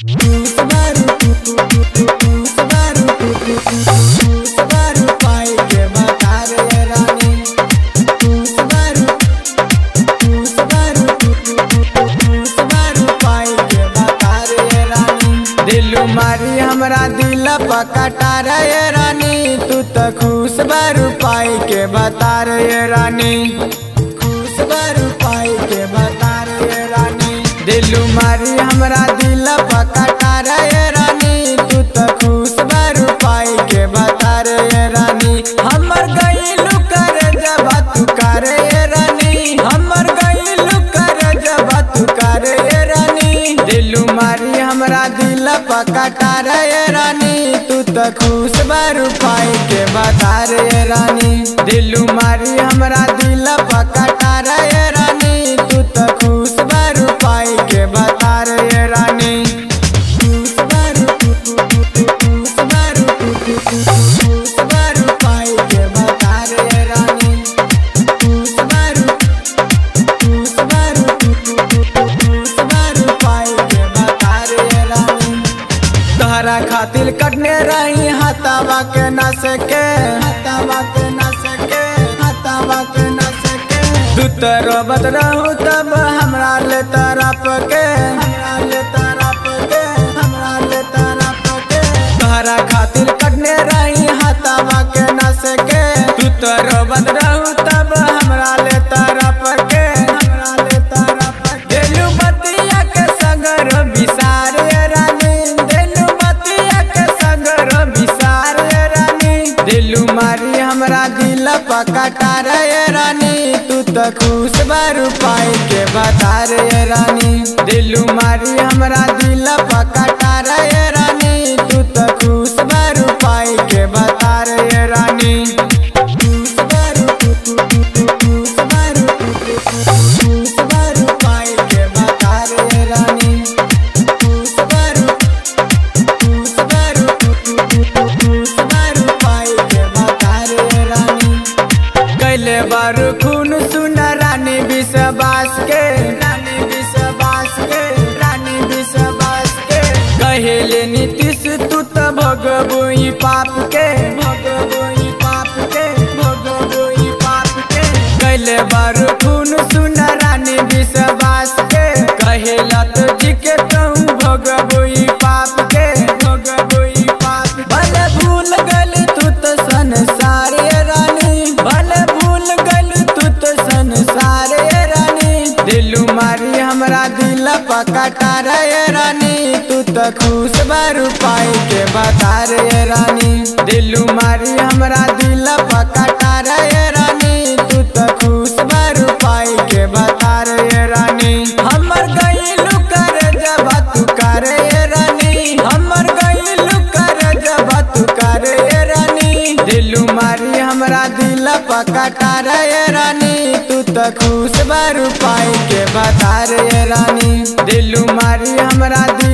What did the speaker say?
दिलू मारी हमरा दिल पकटा रे रानी तू त खुश बारू पाई के बता रे रानी खुश बारू पाई के बता रे रानी दिलू मारी हमरा दिल पकटा रे रानी तू त खुश बारू पाई के बता रे रानी हमर गईलू कर जब तू करे रानी हमर गईलू कर जब तू करे रानी दिलू मारी हमरा दिल पकटा रे रानी तू त खुश बारू पाई के बता रे रानी दिलू मारी हमरा दिल पकटा रे रानी तू त खुश बारू पाई के बता रे रानी खुश बारू खुश बारू खुश बारू पाई के बता रे रानी खुश बारू खुश बारू खुश बारू पाई के बता रे रानी तोहरा खातिर कटने रही हतावा के न सके हतावा के न सके हतावा के न सके तू तो रोबत रहू तब हमरा ले तरफ के हमरा ले तरफ के हमरा ले तरफ के तोहरा खातिर कटने रही हतावा के न सके तू तो रोबत रहू तब हमरा ले तरफ के हमरा ले तरफ के दिलू बतिया के सगर बिसार रानी दिलू बतिया के सगर बिसार रानी दिलू मारी हमरा दिल पकटा रे रानी तू त खुश बारू पाई के बता रे रानी दिलू मारी हमरा दिल पकटा रे रानी तू त खुश बारू पाई के बता रे रानी खुश बारू खुश बारू खुश बारू पाई के बता रे रानी खुश बारू खुश बारू खुश बारू पाई के बता रे रानी कैले बारू खून सुन रानी विश्वास के रानी विश्वास के रानी विश्वास के कहेले नीतीश तू त भगबुई पाप के भगबुई पाप के भगबुई पाप के कैले बारू खून सुन रानी विश्वास के कहेला तो जी के कहूँ भगबुई पाप के भगबुई पाप भले भूल गल तू तो संसार रानी भले भूल गल तू तो संसार रानी दिलू मारी हमरा दिल पकटा रे रानी तू तो खुश बारू पाई के बता रे रानी दिलू मारी हमरा दिल पकटा रे रानी तू तो खुश बारू पाई के बता रे रानी हमर गईलू कर जब तू करे रानी हमर गईलू कर जब तू करे रानी दिलू मारी हमरा दिल पकटा रे रानी तू त खुश बारू पाई के बता रे रानी दिलू मारी हमरा दिल